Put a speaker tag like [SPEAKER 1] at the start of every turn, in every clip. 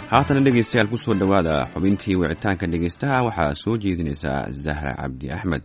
[SPEAKER 1] haatana dhegeystayaal kusoo dhowaada xubintii wicitaanka dhegeystaha waxaa soo jeedinaysaa zahra cabdi axmed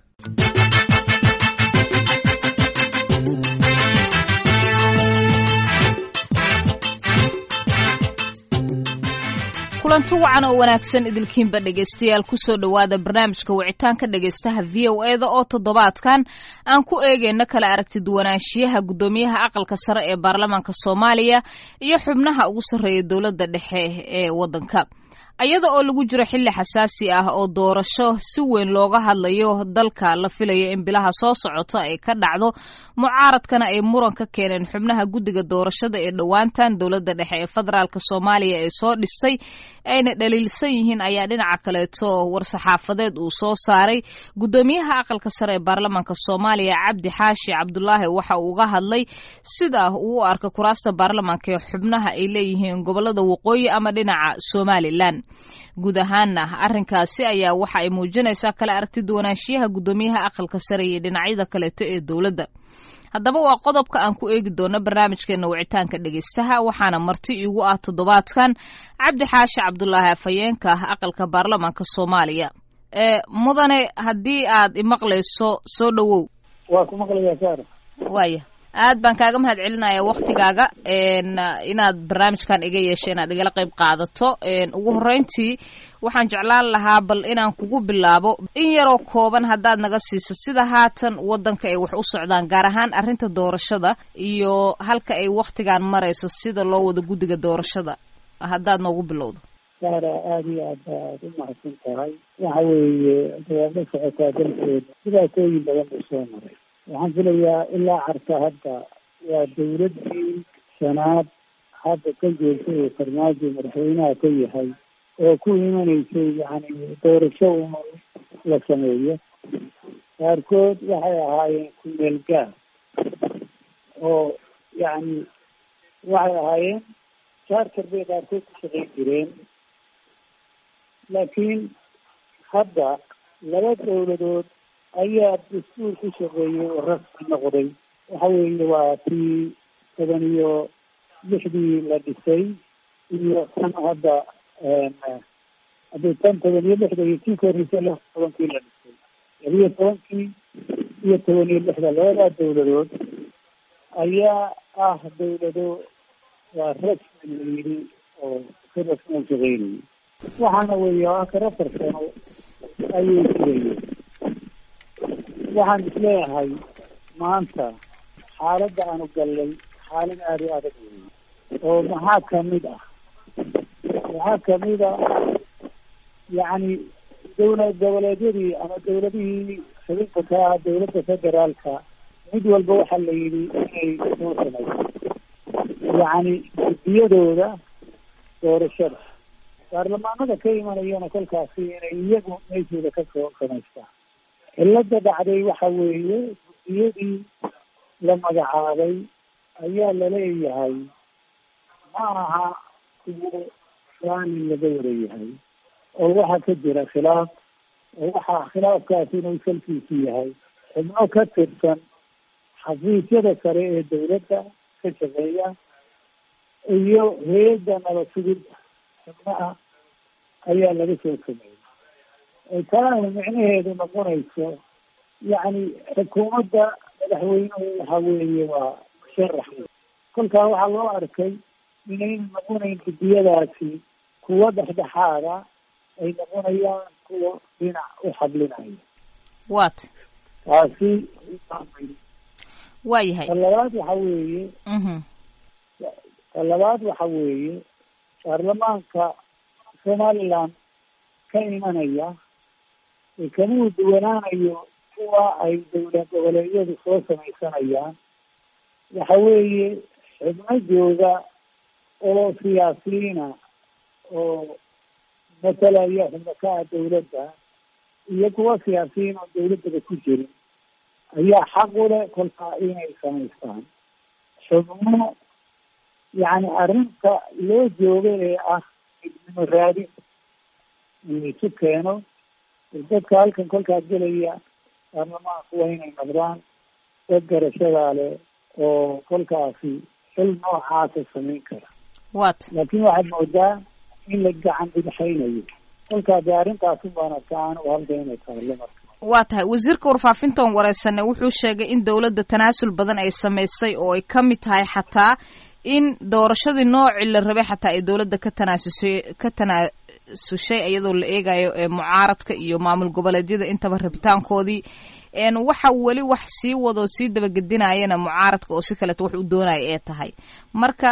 [SPEAKER 2] kulanti wacan oo wanaagsan idilkiinba dhegaystayaal kusoo dhowaada barnaamijka wicitaanka dhegaystaha v o e da oo toddobaadkan aan ku eegeyno kala aragti duwanaanshiyaha guddoomiyaha aqalka sare ee baarlamaanka soomaaliya iyo xubnaha ugu sarreeya dowladda dhexe ee waddanka iyada oo lagu jiro xilli xasaasi ah oo doorasho si weyn looga hadlayo dalka la filayo in bilaha soo socota ay ka dhacdo mucaaradkana ay muran ka keeneen xubnaha guddiga doorashada ee dhowaantan dowladda dhexe ee federaalk soomaaliya ee soo dhistay ayna dhaliilsan yihiin ayaa dhinaca kaleeto war-saxaafadeed uu soo saaray guddoomiyaha aqalka sare ee baarlamaanka soomaaliya cabdi xaashi cabdulaahi waxa uu uga hadlay sida uu u arka kuraasta baarlamaanka ee xubnaha ay leeyihiin gobolada waqooyi ama dhinaca somalilan guud ahaanna arrinkaasi ayaa waxa ay muujinaysaa kala aragti duwanaanshiyaha guddoomiyaha aqalka sare iyo dhinacyada kaleeto ee dowladda haddaba waa qodobka aan ku eegi doono barnaamijkeena wicitaanka dhegeystaha waxaana marti iigu ah toddobaadkan cabdi xaashi cabdulaahi afhayeenka aqalka baarlamaanka soomaaliya mudane haddii aad imaqlayso soo dhowow
[SPEAKER 3] waa ku maqlayaa saara
[SPEAKER 2] waaya aad baan kaaga mahad celinaya waktigaaga inaad barnaamijkan iga yeesho inaad igala qayb qaadato ugu horreyntii waxaan jeclaan lahaa bal inaan kugu bilaabo in yaroo kooban haddaad naga siiso sida haatan waddanka ay wax u socdaan gaar ahaan arrinta doorashada iyo halka ay waktigan marayso sida loo wado guddiga doorashada haddaad noogu bilowdo
[SPEAKER 3] saara aada iyo aad baad u mahadsan tahay waxa weeye dawaad la socotaa dalkeeda dhibaatooyin badan buu soo maray waxaan filayaa ilaa carta hadda waa dawladdii shanaad hadda ka joogtay ee farmaajo madaxweynaha ka yahay oo ku imanaysay yani doorasho uma la sameeyo qaarkood waxay ahaayeen kumeel gaar oo yani waxay ahaayeen charter bay qaarkood ku shaqayn jireen laakiin hadda laba dawladood ayaa dastuur ku shaqeeyey oo rasmi noqday waxa weeye waa tii toban iyo lixdii la dhisay iyo tan hadda haddii tan toban iyo lixda iyo tii ka horreysay lix tobankii la dhisay labiyo tobankii iyo toban iyo lixda labadaa dawladood ayaa ah dawlado waa rasmi la yidhi oo si rasmi u shaqeynayay waxaana weeye akar afar sano ayay jirayeen waxaan isleeyahay maanta xaaladda aanu gallay xaalad aada u adag weeye oo maxaa kamid ah waxaa kamid a yacni dawlad goboleedyadii ama dawladihii xubinka ka ah dawladda federaalka mid walba waxaa la yidhi inay soo samayso yacni guddiyadooda doorashada baarlamaanada ka imanayana kolkaasi inay iyagu meeshooda ka soo samaystaan cilada dhacday waxa weeye guddiyadii la magacaabay ayaa laleeyahay ma aha kuwo raalli laga warayahay oo waxaa ka jira khilaaf oo waxaa khilaafkaasi inuu salkiisu yahay xubno ka tirsan xafiisyada sare ee dawladda ka shaqeeya iyo hay-adda nabad sugidda xubnaha ayaa laga soo sameeyey taana micnaheedu noqonayso yacni xukuumadda madaxweynuhu waxa weeye waa musharax kolkaa waxaa loo arkay inayna noqonayn guddiyadaasi kuwo dhexdhexaada ay noqonayaan kuwa dhinac u xablinaya
[SPEAKER 2] wat
[SPEAKER 3] taasi
[SPEAKER 2] waa yahay
[SPEAKER 3] ta labaad waxa weeye ta labaad waxa weeye baarlamaanka somaliland ka imanaya kamuu duwanaanayo kuwa ay dawlad goboleedyadu soo samaysanayaan waxa weeye xubno jooga oo siyaasiyiina oo matalaya xubno ka ah dawladda iyo kuwa siyaasiyiin oo dawladdaba ku jirin ayaa xaq u leh kolkaa inay samaystaan xubno yacni arrinta loo jooga ee ah midnimo raadin in laisu keeno dadka halkan kolkaa gelaya baarlamaanku waa inay noqdaan dad garashadaa leh oo kolkaasi xil noocaasa samayn kara
[SPEAKER 2] wat
[SPEAKER 3] laakiin waxaad moodaa in la gacan dhibxaynayo kolkaa dee arrintaas ubaan arkaa anigu halka inay taalo marka
[SPEAKER 2] waa tahay wasiirka warfaafintan wareysane wuxuu sheegay in dowladda tanaasul badan ay samaysay oo ay ka mid tahay xataa in doorashadii noocii la rabay xataa ay dowladda ka tanaasusay ka tanaasushay iyadoo la eegayo mucaaradka iyo maamul goboleedyada intaba rabitaankoodii waxa weli wax sii wado sii dabagedinayana mucaaradka oo si kaleeto wax u doonaya ee tahay marka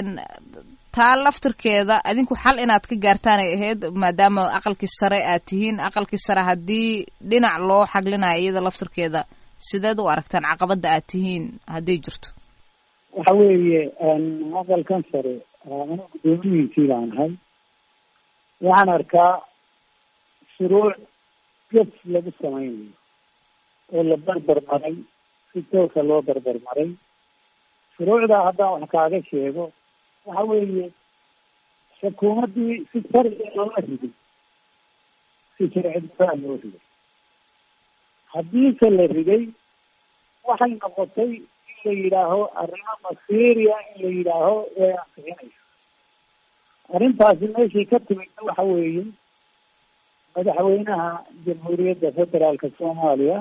[SPEAKER 2] taa laftirkeeda adinku xal inaad ka gaartaan ay ahayd maadaama aqalkii sare aad tihiin aqalkii sare haddii dhinac loo xaglinayo iyada laftirkeeda sideed u aragtaan caqabada aad tihiin hadday jirto
[SPEAKER 3] waxa weeye aqalkan sare anigu guddoomiyihiisii baan ahay waxaan arkaa shuruuc gef lagu samaynayo oo la barbar maray si toosa loo barbar maray shuruucdaa haddaan wax kaaga sheego waxa weeye xukuumaddii si sharci loola riday si sharci daraa loo riday haddiise la riday waxay noqotay in la yidhaaho arrimo masiiriya in la yidhaaho way ansixinayso arrintaasi meeshay ka timidna waxa weeye madaxweynaha jamhuuriyadda federaalka soomaaliya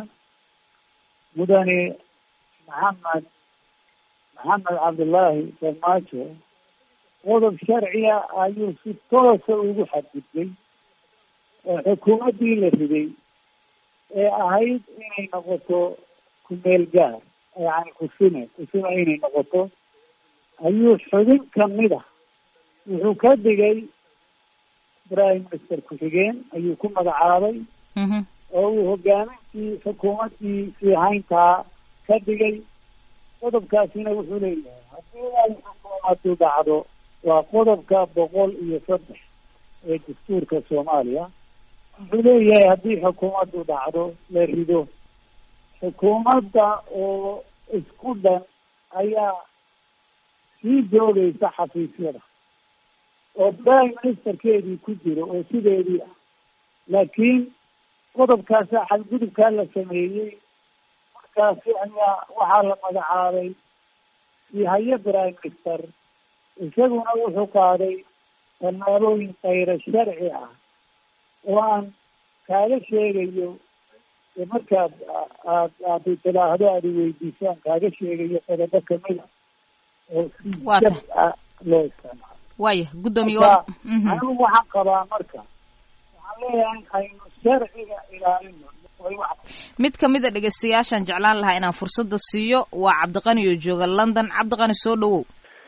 [SPEAKER 3] mudane maxamed maxamed cabdullaahi farmaajo qodob sharciya ayuu si toosa ugu xadgudbay oo xukuumaddii la riday ee ahayd inay noqoto kumeel gaar yani kusime kusime inay noqoto ayuu xubin kamid a wuxuu ka dhigay prime minister ku-xigeen ayuu ku magacaabay oo uu hogaamintii xukuumaddii siihayntaa ka dhigay qodobkaasina wuxuu leeyahay haddii ay xukuumaddu dhacdo waa qodobka boqol iyo saddex ee dastuurka soomaaliya wuxuu leeyahay haddii xukuumaddu dhacdo la rido xukuumadda oo isku dhan ayaa sii joogaysa xafiisyada oo prime ministerkeedii ku jiro oo sideedii ah laakiin qodobkaasa xadgudubkaa la sameeyey markaasi ayaa waxaa la magacaabay siihaye prime minister isaguna wuxuu qaaday tallaabooyin kayra sharci ah oo aan kaaga sheegayo markaad aad aad tidaahdo aad iweydiisaan kaaga sheegayo qodobo kamida oo si jab ah loo isticmaalo
[SPEAKER 2] waya guddoomiye
[SPEAKER 3] anigu waxaan qabaa marka waxaan leeyahay aynu sharciga ilaalino
[SPEAKER 2] mid kamid a dhegeystayaashaan jeclaan lahaa inaan fursada siiyo waa cabdiqani oo jooga london cabdiqani soo dhawow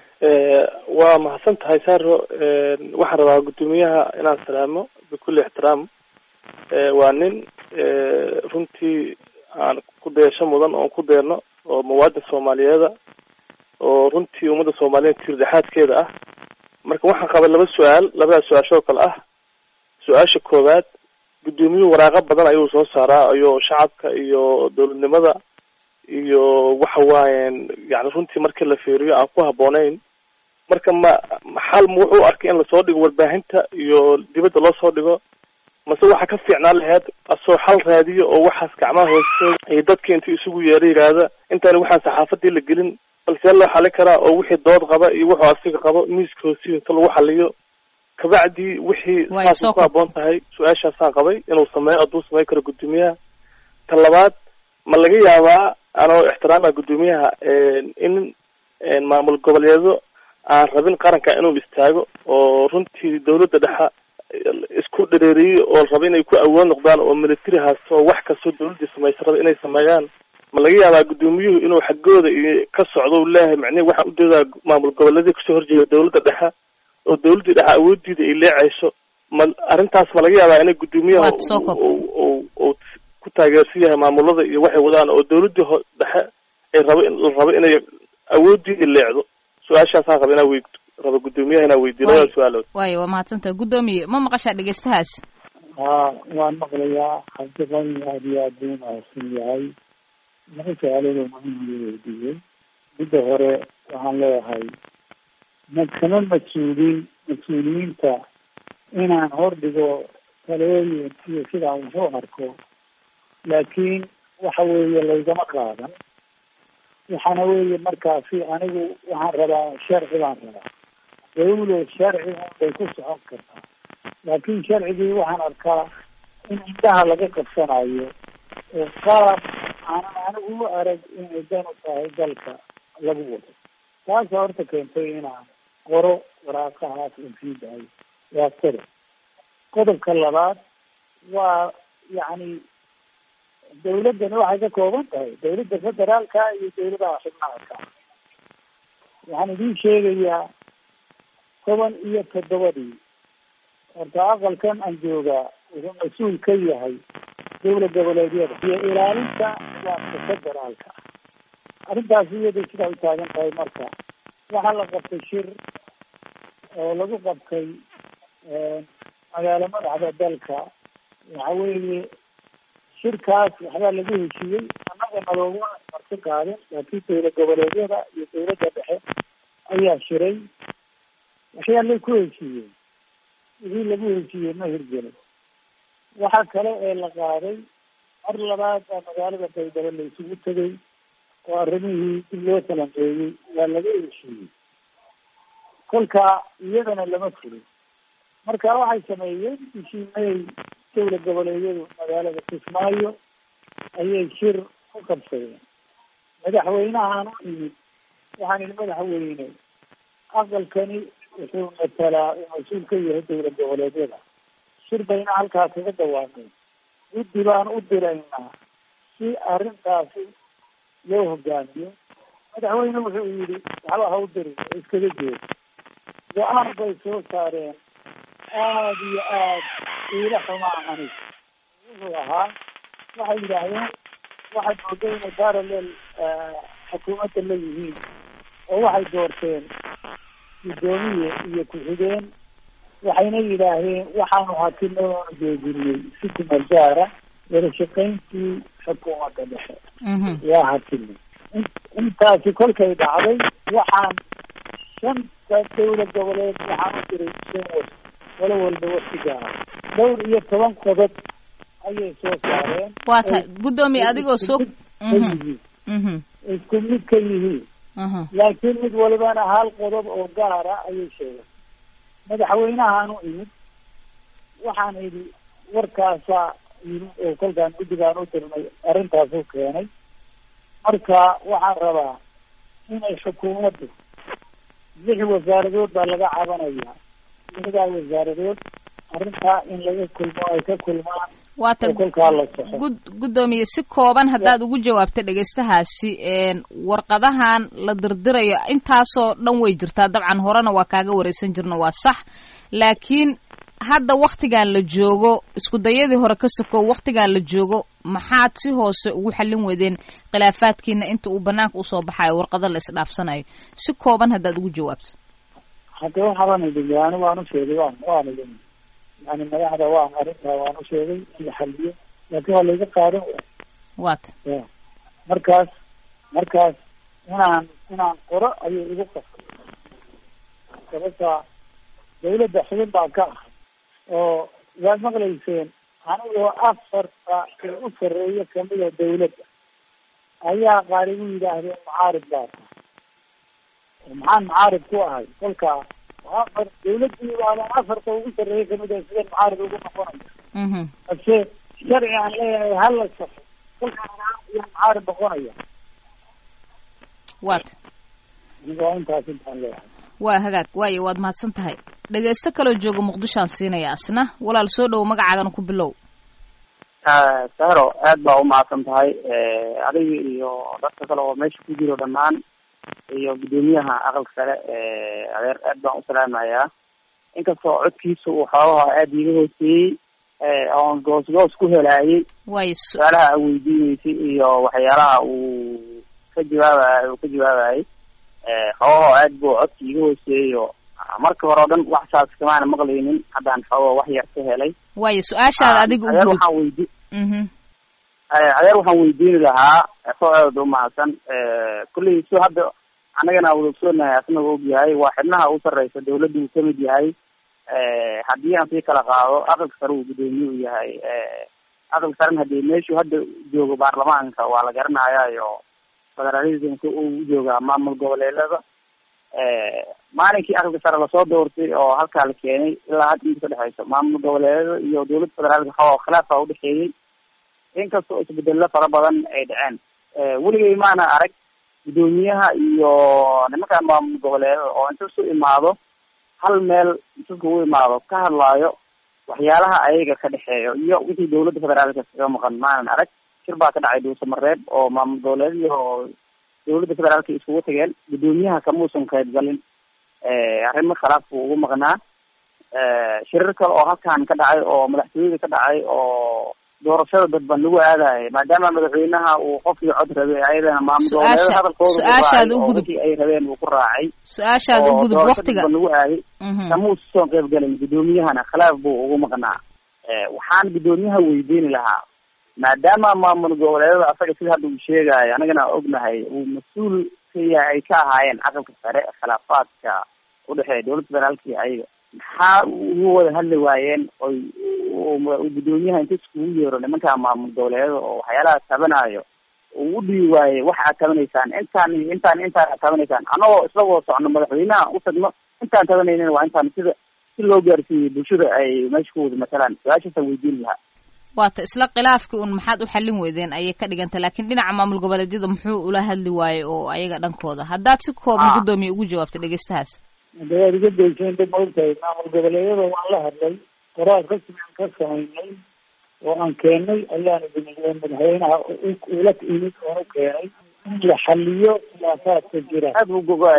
[SPEAKER 4] waa mahadsan tahay saro waxaan rabaa guddoomiyaha inaan salaamo bikulli ixtiraam waa nin runtii aan ku dayasho mudan oon ku deerno oo muwaadin soomaaliyeeda oo runtii ummadda soomaaliyeed tiir dhexaadkeeda ah marka waxaan qabay laba su-aal labadaas su-aashoo kale ah su-aasha koowaad guddoomiyuhu waraaqo badan ayuu soo saaraa iyo shacabka iyo dowladnimada iyo waxa waayen yani runtii markii la fiiriyo aan ku habbooneyn marka ma xal ma wuxuu arkay in lasoo dhigo warbaahinta iyo dibadda loo soo dhigo mase waxa ka fiicnaan laheyd asoo xal raadiyo oo waxaas gacmaha hoostooda iyo dadka intuu isugu yeero yidhaahda intaani waxaan saxaafadii la gelin balsee loo xalin karaa oo wixii dood qaba iyo wuxuu asiga qabo miiska hoostiisa inta lagu xaliyo kabacdii wixii saasay ku habboon tahay su-aashaasaan qabay inuu sameeyo hadduu sameyn karo guddoomiyaha ta labaad ma laga yaabaa anoo ixtiraama guddoomiyaha in maamul goboleedo aan rabin qaranka inuu istaago oo runtii dawladda dhexa isku dhareeriyey oo raba inay ku awood noqdaan oo military haasto oo wax kastoo dawladdii samaysa raba inay sameeyaan ma laga yaabaa guddoomiyuhu inuu xaggooda iyo ka socdo u leeyahay macnihi waxaan ujeedaa maamul goboleedii kasoo horjeeda dawladda dhexe oo dawladdii dhexe awoodiida ay leecayso ma arrintaas ma laga yaabaa inay guddoomiyaha u ku taageersan yahay maamulada iyo waxay wadaan oo dawladdii ho dhexe ay rabo la rabo inay awoodiida leecdo su-aashaasaan raba inaa wey raba guddoomiyaha inaa weydiyo labada su-aalood
[SPEAKER 2] wayo waa mahadsantaha guddoomiye ma maqashaa dhegeystahaas
[SPEAKER 3] ha waan maqlayaa cabdiqani aad iyo aad buu mahadsan yahay laba su-aaloodoo muhiim uu weydiiyey midda hore waxaan leeyahay ma kama mas-uuliin mas-uuliyiinta inaan hordhigo talooyin iyo sidaan waxu arko laakiin waxa weeye laygama qaadan waxaana weeye markaasi anigu waxaan rabaa sharci baan rabaa dawlo sharci unbay ku socon kartaa laakiin sharcigii waxaan arkaa in indhaha laga qabsanayo oo qaab aanan anigu u arag inay dan u tahay dalka lagu wado taasa horta keentay inaan qoro waraaqahaas un sii daayo waa qodob qodobka labaad waa yacni dawladdani waxay ka kooban tahay dawladda federaalka iyo dawladaha xubnaha ka waxaan idiin sheegayaa toban iyo toddobadii horta aqalkan aan joogaa wuxuu mas-uul ka yahay dawla goboleedyada iyo ilaalinta nidaamka federaalka arrintaas iyada sidaa u taagan tahay marka waxaa la qabtay shir oo lagu qabtay magaalo madaxda dalka waxa weeye shirkaas waxbaa lagu heshiiyey annaga nalooguma marti qaadin laakiin dawla goboleedyada iyo dawladda dhexe ayaa shiray waxyaalay ku heshiiyeen wixii lagu heshiiyey ma hirgelin waxa kale ee la qaaday mar labaad baa magaalada baydhabo la isugu tegay oo arrimihii dib loo talanqeeyey waa laga heshiiyey kolka iyadana lama fulin marka waxay sameeyeen bishii may dawla goboleedyadu magaalada kismaayo ayay shir ku qabsadeen madaxweynahaan u yimid waxaan ihi madaxweyne aqalkani wuxuu matalaa uu mas-uul ka yahay dawla goboleedyada shir bayna halkaas kaga dawaameen guddi baan u diraynaa si arrintaasi loo hogaamiyo madaxweyne wuxuu yidhi waxba ha u dirin oo iskaga jeed go-aan bay soo saareen aada iyo aad iila xumaa anig wuxuu ahaa waxay yidhaahdeen waxay mooday inay parallel xukuumadda la yihiin oo waxay doorteen guddoomiye iyo ku-xigeen waxayna yidhaahdeen waxaanu hakino oonu joojinay si kumeel gaara wada shaqayntii xukuumadda dhexe waa hakinay intaasi kolkay dhacday waxaan shanta dawla goboleed waxaan u diray shan was walo walba waqti gaara dhowr iyo toban qodob ayay soo saareen
[SPEAKER 2] waa tahay guddoomiye adigoo soo
[SPEAKER 3] yihiin isku mid ka yihiin laakiin mid walibana hal qodob oo gaara ayay sheegeen madaxweynahaan u imid waxaan idhi warkaasaa yimid oo kolkaan guddigaan u dirnay arrintaasuu keenay marka waxaan rabaa inay xukuumaddu lix wasaaradood baa laga cabanaya lixdaa wasaaradood arrintaa in laga kulmo ay ka kulmaan
[SPEAKER 2] waa ta
[SPEAKER 3] oo kolkaa la soxo
[SPEAKER 2] gud guddoomiye si kooban haddaad ugu jawaabta dhegaystahaasi warqadahan la dirdirayo intaasoo dhan way jirtaa dabcan horena waa kaaga wareysan jirno waa sax laakiin hadda waktigan la joogo isku dayadii hore ka sokow waktigan la joogo maxaad si hoose ugu xallin weydeen khilaafaadkiina inta uu banaanka usoo baxayo warqado la isdhaafsanayo si kooban haddaad ugu jawaabto
[SPEAKER 3] hadda waxaban idin yani waan u sheegay waan waan idin yani madaxda waan arrintaa waan u sheegay in la xaliyo laakiin waa layga qaadan way
[SPEAKER 2] waata
[SPEAKER 3] ya markaas markaas inaan inaan qoro ayay igu qasbay sababta dawladda xubin baan ka ahay oo waad maqlayseen anigoo afarta ee u sarreeya kamida dawladda ayaa qaar igu yidhaahdeen mucaarib baa tahay maxaan mucaarib ku ahay kolkaa afar dawladdii baadan afarta ugu sarreeya kamid a sideen mucaarib ugu noqonaya
[SPEAKER 2] mhm
[SPEAKER 3] balse sharci aan leeyahay hala safo kolkaan iyo mucaarib noqonaya
[SPEAKER 2] waata
[SPEAKER 3] waa intaas intaan leeyahay
[SPEAKER 2] waa hagaag waayo waad mahadsan tahay dhegaysto kaloo jooga muqdishoaan siinaya asna walaal soo dhowo magacaagana ku bilow
[SPEAKER 5] sahro aad baa umahadsan tahay adiga iyo dadka kale oo meesha ku jiro dhammaan iyo guddoomiyaha aqalka sare adeer aad baan usalaamayaa inkastoo codkiisa uu xoogaha aada iiga hooseeyey oon goos goos ku helaayay
[SPEAKER 2] waayo s-
[SPEAKER 5] su-aalaha a weydiineysay iyo waxyaalaha uu ka jawaabayo uu ka jawaabayay xoogaho aad buu codka iiga hooseeyo marka hore o dhan wax saas kamaana maqlaynin haddaan xoogo wax yar ka helay
[SPEAKER 2] waayo su-aashaada adiga u
[SPEAKER 5] adeer
[SPEAKER 2] gudub
[SPEAKER 5] waxaan weydi
[SPEAKER 2] mhm
[SPEAKER 5] adeer waxaan weydiini lahaa soo aad umahadsan kulley si hadda annagana wada ogsoonahay asnaga ogyahay waa xibnaha u sarreysa dawladda uu kamid yahay haddii aan sii kala qaado aqalka sare uu guddoomiye u yahay aqalka sarena hadii meeshuu hadda joogo baarlamaanka waa la garanayaa iyo federalismka uu joogaa maamul goboleedada maalinkii aqalka sare lasoo doortay oo halkaa la keenay ilaa hadda inta ka dhexeyso maamul goboleedyada iyo dowladda federaalka xooga khilaafa udhexeeyey inkastoo isbedello fara badan ay dhaceen weligay maana arag guddoomiyaha iyo nimankan maamul goboleedada oo inta isu imaado hal meel intuka u imaado ka hadlaayo waxyaalaha ayaga ka dhexeeyo iyo wixii dowladda federaalka kaga maqan maanan arag shir baa ka dhacay dhuusamareeb oo maamul goboleed iyo dowladda federaalka iskugu tageen guddoomiyaha kamuusan qayb galin arrimo khilaaf buu ugu maqnaa shirar kale oo halkan ka dhacay oo madaxtooyada ka dhacay oo doorashada dadban lagu aadayo maadaama madaxweynaha uu qofkii cod rabay ayadana maamul goboleeda hadalkooda
[SPEAKER 2] su-aashaada u gudub
[SPEAKER 5] ay rabeen uu ku raacay
[SPEAKER 2] su-aashaada u gudub waktiga
[SPEAKER 5] dadban lagu aaday kamuusan qayb galin guddoomiyahana khilaaf buu ugu maqnaa waxaan guddoomiyaha weydiini lahaa maadaama maamul goboleedada asaga sida hadda uu sheegayo anagana ognahay uu mas-uul ka yahay ay ka ahaayeen aqalka sare khilaafaadka udhexeeya dowladda federaalka iyo ayaga maxaa ugu wada hadli waayeen oy guddoomiyaha inta iskugu yeero nimanka maamul goboleedada oo waxyaalaha tabanayo uu u dhibi waayey waxa aad tabanaysaan intaan iyo intaan intaan aad tabanaysaan anagoo isla wada socno madaxweynaha u tagno intaan tabanaynin waa intaan sida si loo gaarsiiyey bulshada ay meesha ku wada matalaan su-aashaasaan weydiin lahaa
[SPEAKER 2] waata isla khilaafkii un maxaad u xallin weydeen ayay ka dhiganta laakiin dhinaca maamul goboleedyada muxuu ula hadli waaye oo ayaga dhankooda haddaad si kooban guddoomiye ugu jawaabta dhegeystahaas
[SPEAKER 3] de waad iga daysaen dib ma ogtahay maamul goboleedyada waan la hadlay qoraal rasmi aan ka samaynay oo aan keenay ayaan idin madaxweynaha ula imid oon u keenay in la xaliyo khilaafaadka jira
[SPEAKER 5] aad buu gogo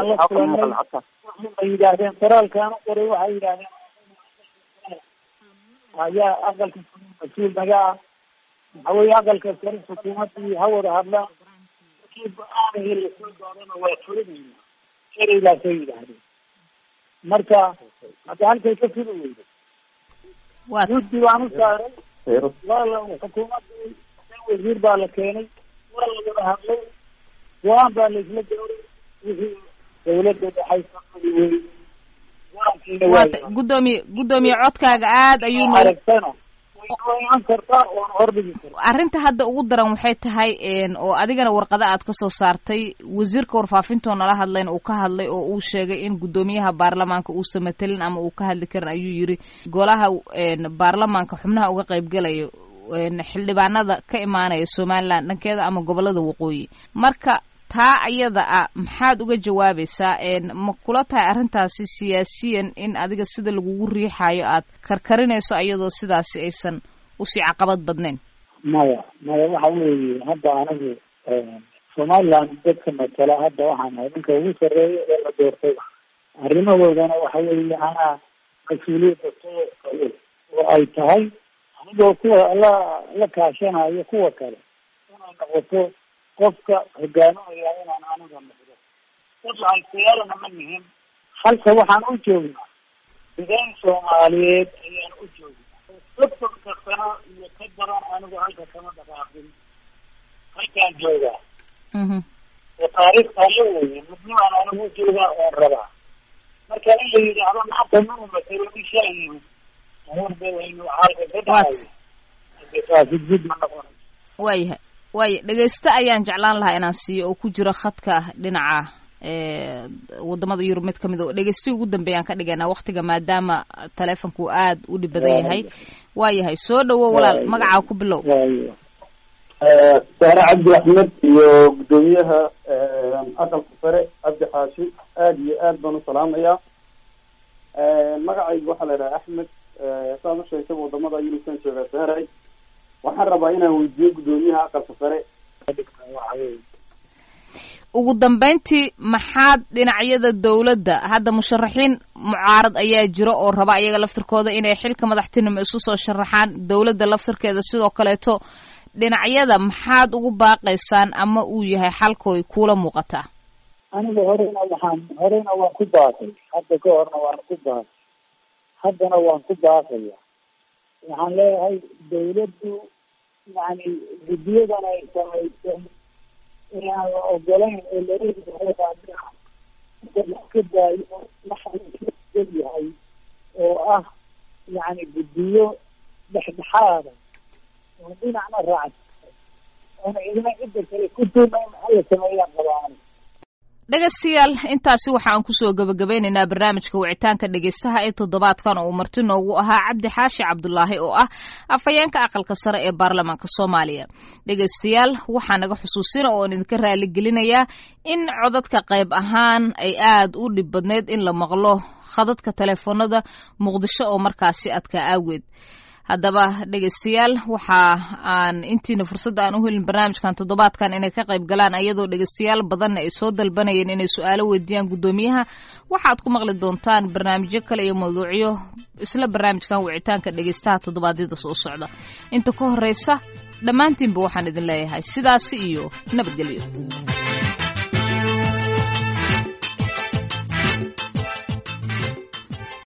[SPEAKER 3] ay yidhaahdeen qoraalkaan u qoray waxay yidhahdeen ayaa aqalka mas-uul naga ah waxa weye aqalka sare xukuumadii ha wada hadlaan markii go-aanihii lasoo doorana waa fulinayna ereydaasay yidhaahdeen marka hadda halkay ka fuli weyda guddi baan u saaray waa la xukuumadii wasiir baa la keenay waa la wada hadlay go-aan baa laisla gaaray wixii dawladda dhexaysa fuli wey
[SPEAKER 2] waata guddoomiye guddoomiye codkaaga aad ayuu
[SPEAKER 3] aragtana iman kartaa oon hordhigi karta
[SPEAKER 2] arrinta hadda ugu daran waxay tahay oo adigana warqada aad ka soo saartay wasiirka warfaafintoo nala hadlayn uu ka hadlay oo uu sheegay in guddoomiyaha baarlamaanka uusan matelin ama uu ka hadli karin ayuu yiri golaha baarlamaanka xubnaha uga qaybgalayo xildhibaanada ka imaanaya somaliland dhankeeda ama gobolada waqooyi marka taa ayada ah maxaad uga jawaabaysaa ma kula tahay arrintaasi siyaasiyan in adiga sida lagugu riixayo aad karkarinayso iyadoo sidaasi aysan usii caqabad badnayn
[SPEAKER 3] maya maya waxa weeye hadda anigu somaliland dadka matala hadda waxaan ahay ninka ugu sarreeya ee la doortay arrimahoodana waxa weeye anaa mas-uuliyadda soo oo ay tahay anigoo kuwa la la kaashanayo kuwa kale inay noqoto qofka hogaaminaya inaan aniga noqdo dad lacagtayaalana ma nihin halka waxaan u joognaa degaan soomaaliyeed ayaan u joognaa soddonka sano iyo ka badan anigu halka kama dhaqaaqin halkaan joogaa oo taariikhtaa la weye midnimaan anigu joogaa oon rabaa marka in la yidhaahdo maanta manu matelo ishaa yimid amuurbeedaynu halka ka dhacayo taasi jid ma noqonay
[SPEAKER 2] waayahay waaya dhegeyste ayaan jeclaan lahaa inaan siiyo oo ku jiro khadka dhinaca wadamada yurub mid kamid o dhegeystihi ugu dambeeyaan ka dhigaynaa waktiga maadaama taleefonku aad u dhib badan yahay waayahay soo dhawo walaal magacaa ku bilow
[SPEAKER 6] saare cabdi axmed iyo guddoomiyaha aqalka sare cabdi xaashi aad iyo aad baan u salaamayaa magacayga waxaa la idhaha axmed saad u sheegtaba wadamada yurubkan joogaa saaray waxaan rabaa inaan weydiiyo guddoomiyaha aqalka sare
[SPEAKER 2] ugu dambeyntii maxaad dhinacyada dowladda hadda musharaxiin mucaarad ayaa jiro oo raba ayaga laftirkooda inay xilka madaxtinimo isu soo sharaxaan dowladda laftirkeeda sidoo kaleeto dhinacyada maxaad ugu baaqaysaan ama uu yahay xalkooy kuula muuqataa
[SPEAKER 3] aniga horena waxaan horena waan ku baaqay hadda ka horna waan ku baaqay haddana waan ku baaqaya waxaan leeyahay dawladdu yani guddiyadan ay samayso inaan la ogolayn oo laleeyahay ka daayo waxaal yahay oo ah yani guddiyo dhexdhexaada oo dhinacna raacsan oona idina cidda kale ku tuumayn hala sameeyaan qabaan
[SPEAKER 2] dhegaystayaal intaasi waxa aan kusoo gebagabeynaynaa barnaamijka wicitaanka dhegaystaha ee toddobaadkan oo uu marti noogu ahaa cabdi xaashi cabdulaahi oo ah afhayeenka aqalka sare ee baarlamaanka soomaaliya dhegaystayaal waxaa naga xusuusina oon idinka raaligelinayaa in codadka qayb ahaan ay aad u dhib badneyd in la maqlo khadadka teleefoonada muqdisho oo markaasi adkaa aageed haddaba dhegaystayaal waxa aan intiina fursadda aan u helin barnaamijkan toddobaadkan inay ka qayb galaan ayadoo dhegaystayaal badanna ay soo dalbanayeen inay su-aalo weydiiyaan guddoomiyaha waxaad ku maqli doontaan barnaamijyo kale iyo mawduucyo isla barnaamijkan wicitaanka dhegaystaha toddobaadyada soo socda inta ka horeysa dhammaantiinba waxaan idin leeyahay sidaasi iyo nabadgelyo